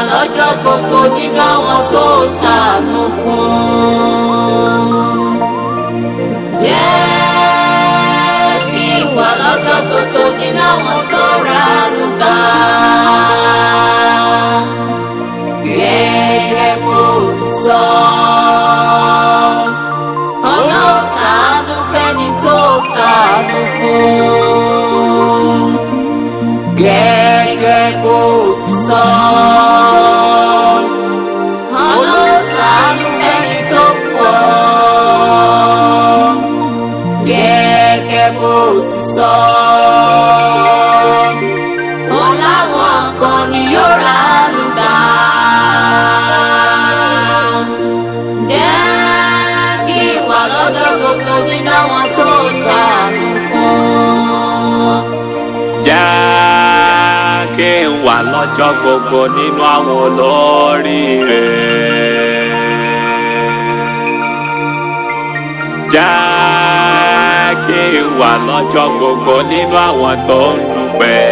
lọ́jọ́ gbogbo nínú àwọn tó ṣàánú fún. Jẹ́ kí n wà lọ́jọ́ gbogbo nínú àwọn tó ránú gbà. Gẹ́gẹ́ bó ti sọ. Ọlọ́run ṣàánú fẹ́ni tó ṣàánú fún. Gẹ́gẹ́ bó ti sọ. Ọlọ́run ṣàánú fẹ́ni tó pọ̀. Gẹ́gẹ́ bó ti sọ. Ọláwọn kan ni yóò ránú gbà. Jẹ́ kí ìwà lọ́jọ́ gbogbo nínú àwọn tó ṣàánú fún. jẹ́ kí n wà lọ́jọ́ gbogbo nínú àwọn olóríire. jẹ́ kí n wà lọ́jọ́ gbogbo nínú àwọn tó ń dúpẹ́.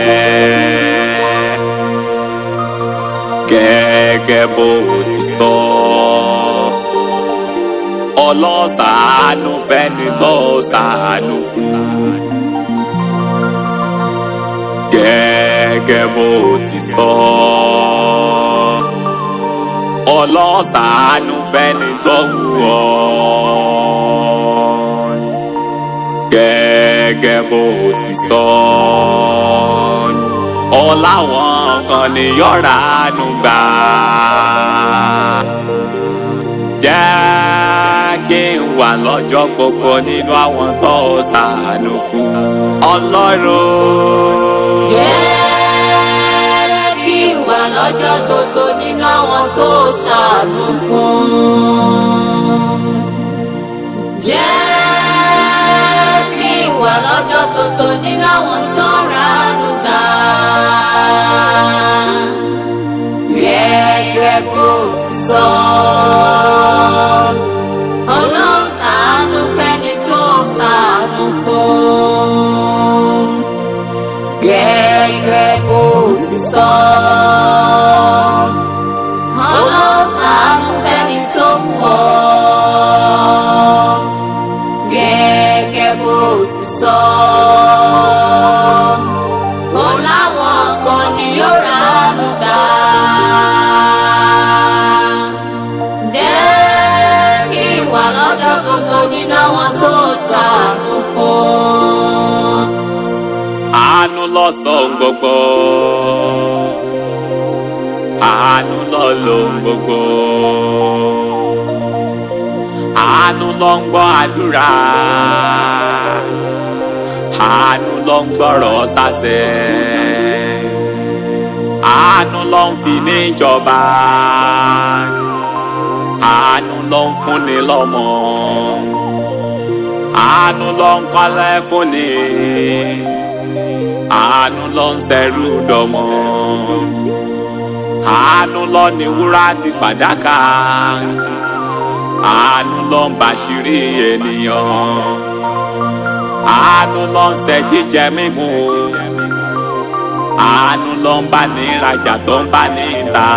gẹ́gẹ́ bó ti sọ. ọlọ́sàánú fẹ́ni tó ṣàánú fún gẹ́gẹ́ bó ti sọ. ọlọ́sàánú fẹ́ni tó wù ọ́. gẹ́gẹ́ bó ti sọ. ọláwọn kan ni yọ̀rá nù gbà. jẹ́ kí n wà lọ́jọ́ gbogbo nínú àwọn tó ṣàánú fún ọlọ́run. Jẹ́ kí n wà lọ́jọ́ gbogbo nínú àwọn tó ṣàánú fún. Jẹ́ kí n wà lọ́jọ́ gbogbo nínú àwọn tó ránú gbà. Gẹ́gẹ́ bó ti sọ. Ọlọ́run ṣàánú fẹ́ni tó ṣàánú fún gẹ́gẹ́ bó ti sọ. Ọlọ́sàánú fẹ́ni tó pọ̀. Gẹ́gẹ́ bó ti sọ. Ọláwọn kan ni yóò ránú gbà. Jẹ́ kí ìwà lọ́jọ́ gbogbo nínú àwọn tó ṣàánú fún. àánú lọ́sàn gbogbo àánú lọ́lọ́hun gbogbo àánú ló ń gbọ́ àdúrà àánú ló ń gbọ́rọ̀ sásẹ̀ àánú ló ń fi níjọba àánú ló ń fúnni lọ́mọ àánú ló ń kọ́lé fúnni àánú ló ń ṣẹrú dọmọ àánú ló ní wúrà ti fàdákà àánú ló ń bàṣírí ènìyàn àánú ló ń ṣe jíjẹ mímu àánú ló ń bá ní ìrajà tó ń bá ní ìta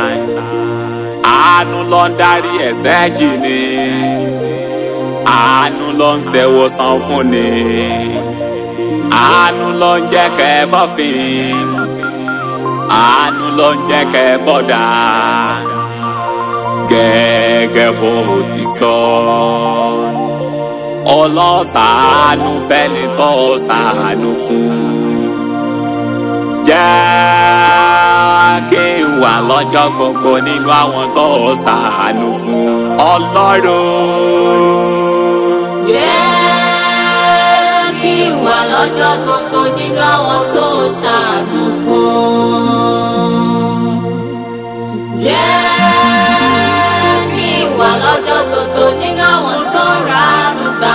àánú ló ń darí ẹ̀ṣẹ̀ jì ni àánú ló ń ṣèwòsàn fún ni àánú ló ń jẹ́ kẹ́ ẹ bọ́fìn àánú ló ń jẹ́ kẹ́ ẹ bọ́dà gẹ́gẹ́ bó ti sọ ọlọ́sàánú fẹ́ni tó ṣàánú fún jẹ́ kí n wà lọ́jọ́ gbogbo nínú àwọn tó ṣàánú fún ọlọ́run. Jẹ́ kí n wà lọ́jọ́ gbogbo nínú àwọn tó ṣàánú fún. Jẹ́ kí n wà lọ́jọ́ gbogbo nínú àwọn tó ránú gbà.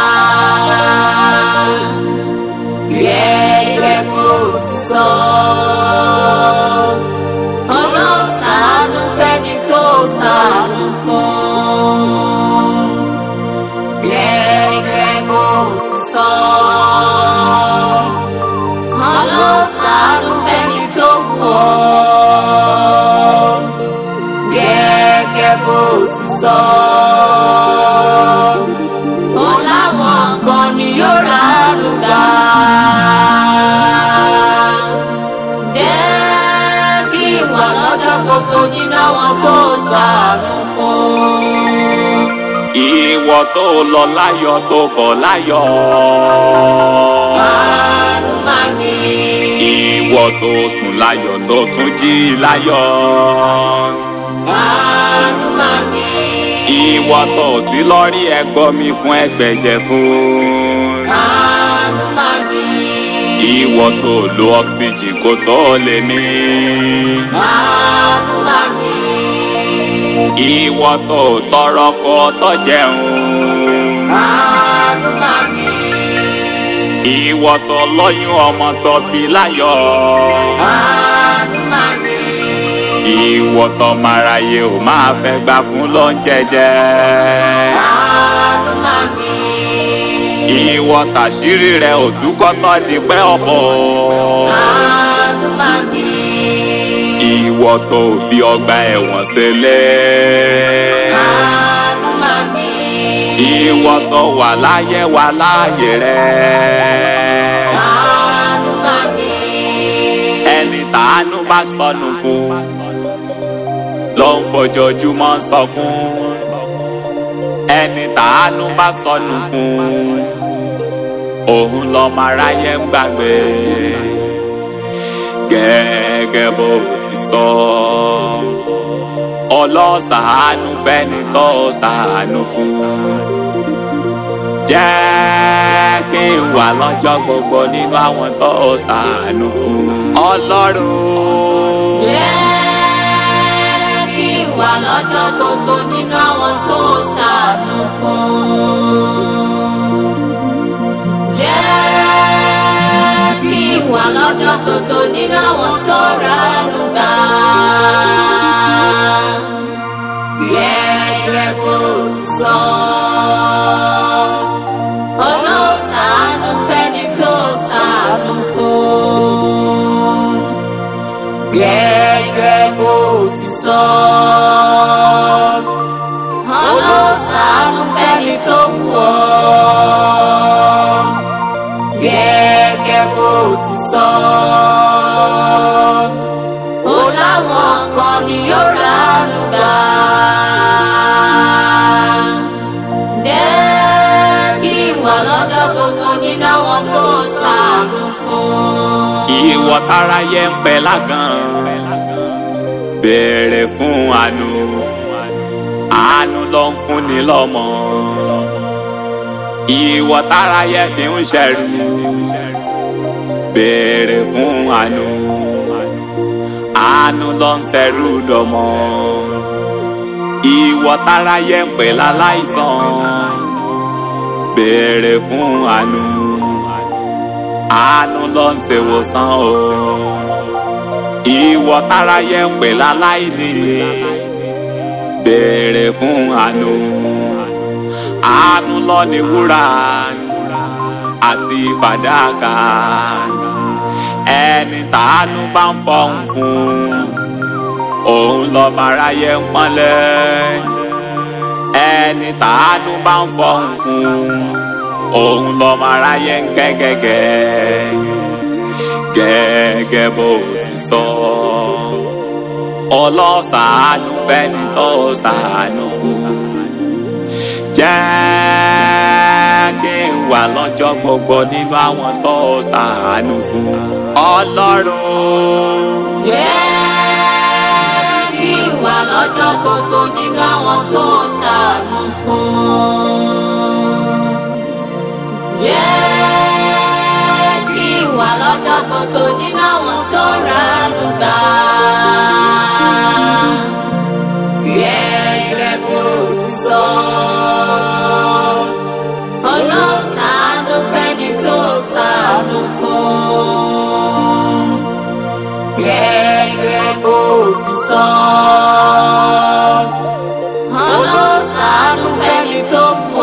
Gẹ́gẹ́ bó ti sọ. Ọlọ́run ṣàánú fẹ́ni tó ṣàánú fún gẹ́gẹ́ bó ti sọ. Ọlọ́sàánú fẹ́ni tó ó láwọn kan ni yóò ránú gbà. jẹ́ kí n wà lọ́jọ́ gbogbo nínú àwọn tó ṣàánú fún. ìwọ tó lọ láyọ̀ tó bọ̀ láyọ̀. àánú máa ní. ìwọ tó sùn láyọ̀ tó tún jí láyọ̀. àánú máa ní. ìwọ tó sí lórí ẹgbọ́ mi fún ẹgbẹ̀jẹ̀ fún. àánú máa ní. ìwọ tó lo oxygen kó tó lè mí. àánú máa ní. ìwọ tó tọrọ kó tó jẹun. àánú máa ní. ìwọ tó lóyún ọmọ tó bí láyọ̀. àánú máa ní. ìwọ tó máráyé ò máa fẹ́ gbà fún lóúnjẹ jẹ. àánú máa ní. ìwọ tàṣírí rẹ ò túkọ́ tó di pẹ́ ọ̀bọ̀. àánú máa ní. ìwọ tó fi ọgbà ẹ̀wọ̀n sílẹ̀. àánú máa ní. ìwọ tó wà láyé wà láàyè rẹ. àánú máa ní. ẹni tàánú bá sọnù fún ló ń fojoojúmọ́ sọ fún ẹni tàánú bá sọnù fún òun lọ́mọ aráyé ń gbàgbé gẹ́gẹ́ bó ti sọ ọlọ́sàánú fẹ́ni tó sàánú fún jẹ́ kí n wà lọ́jọ́ gbogbo nínú àwọn tó sàánú fún ọlọ́run. jẹ́ kí n wà lọ́jọ́ gbogbo nínú àwọn tó ṣàánú fún. jẹ́ kí n wà lọ́jọ́ gbogbo nínú àwọn tó ránú gbà. gẹ́gẹ́ bó ti sọ. Olóṣàánú fẹ́ni tó ṣàánú fún gẹ́gẹ́ bó ti sọ. Olóṣàánú fẹ́ni tó wù ọ́. Gẹ́gẹ́ bó ti sọ. Ó láwọn kan ni yóò ránú gbà. Jẹ́ kí n wà lọ́jọ́ gbogbo nínú àwọn tó ṣàánú fún. ìwọ táráyé ń pẹ lágàn béèrè fún àánú àánú ló ń fúnni lọ́mọ ìwọ táráyé fi ń ṣẹrú béèrè fún àánú àánú ló ń ṣẹrú dọmọ ìwọ táráyé ń pè láláìsàn béèrè fún àánú àánú ló ń ṣèwòsàn o ìwọ táráyé ń pè láláìní béèrè fún àánú àánú ló ní wúrà àti fàdákà ẹni tàánú bá ń fọhùn fún òun lọ́mọ aráyé ń pọ́nlẹ̀ ẹni tàánú bá ń fọhùn fún òun lọ́mọ aráyé ń kẹ́ gẹ́gẹ́ gẹ́gẹ́ bó ti sọ ọlọ́sàánú fẹ́ni tó sàánú fún jẹ́ kí n wà lọ́jọ́ gbogbo nínú àwọn tó sàánú fún ọlọ́run. Jẹ́ kí n wà lọ́jọ́ gbogbo nínú àwọn tó ṣàánú fún. Jẹ́ kí n wà lọ́jọ́ gbogbo nínú àwọn tó ránú gbà. Gẹ́gẹ́ bó ti sọ. Olóṣàánú fẹ́ni tó ṣàánú fún gẹ́gẹ́ bó ti sọ. Olóṣàánú fẹ́ni tó kù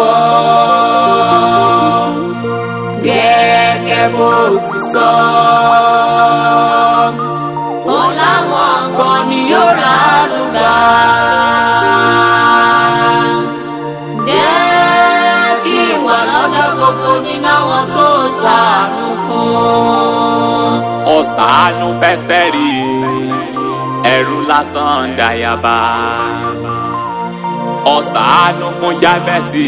ọ́. Gẹ́gẹ́ bó ti sọ. Ó láwọn kan ni yóò ránú gbà. nínú àwọn tó ṣàánú fún. ó ṣàánú fẹ́sítẹ́rì ẹrú lásán dàyàbá ó ṣàánú fún jábẹ́sì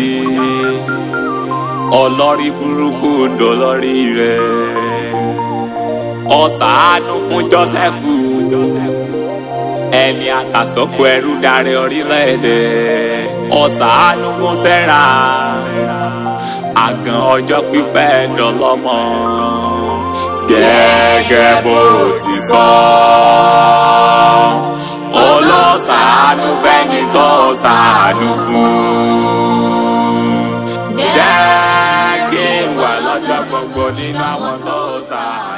ọlọ́rí burúkú dọlọ́rí rẹ̀ ó ṣàánú fún jọ́sẹ́fù ẹni àtàsọ́kọ ẹrú darí orílẹ̀-èdè ó ṣàánú fún sẹ́ra àgàn ọjọ́ pípẹ́ dọlọ́mọ gẹ́gẹ́ bó ti sọ. olóṣàánú fẹ́ni tó ṣàánú fún. jẹ́ kí n wà lọ́jọ́ gbogbo nínú àwọn tó ṣàánú.